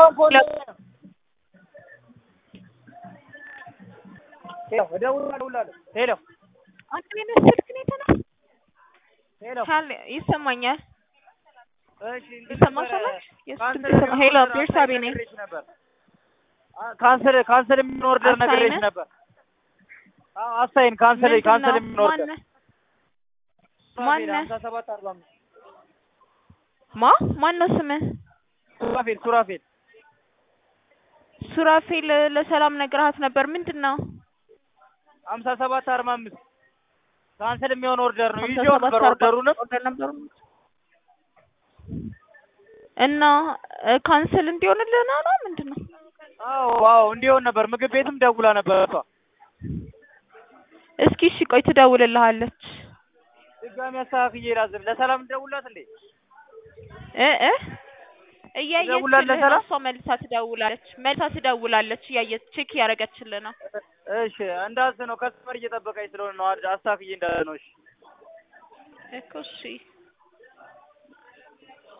ሄሎ አንተ የነሱ ስልክ ነው የተነሳ ሄሎ ካለ ይሰማኛል። እሺ እንትን ይሰማሻል? ነበረ፣ የሱ ካንሰር ድምፅ ይሰማ- ሄሎ የሚሆን ቤርሳቤ ነኝ። ነግሬሽ ነበር። አ- ካንሰር ካንሰር የሚሆን ኦርደር አሳይነ? ነግሬሽ ነበር። አዎ አሳይን ካንሰር ምንድን ካንሰር ነው? የሚሆን ኦርደር ማነህ? ማነህ? ሀምሳ ሰባት አርባ አምስት ማ ማን ነው ስምህ? ሱራፌል ሱራፌል ሱራፌል ለሰላም ነግረሃት ነበር። ምንድን ነው? ሀምሳ ሰባት አርባ አምስት ካንሰር የሚሆን ኦርደር ነው ሀምሳ ይዤው ሰባት ነበር አርባ ኦርደሩንም ኦርደር ነበሩ እና እ ካንስል እንዲሆንልህ ነው ነው ምንድን ነው? አዎ አዎ እንዲሆን ነበር ምግብ ቤትም ደውላ ነበር እሷ እስኪ እሺ ቆይ ትደውልልሃለች ድጋሚ አስተካክዬ ላዝብ ለሰላም እንደውላት እንዴ እ እ እያየችልህ ትደውላለች ነው ሰላም? እሷ መልሳ ትደውላለች መልሳ ትደውላለች እያየች ቼክ እያደረገችልህ ነው እሺ እንዳዝ ነው ከስተመር እየጠበቀኝ ስለሆነ ነው አስተካክዬ እንዳለ ነው እሺ እኮ እሺ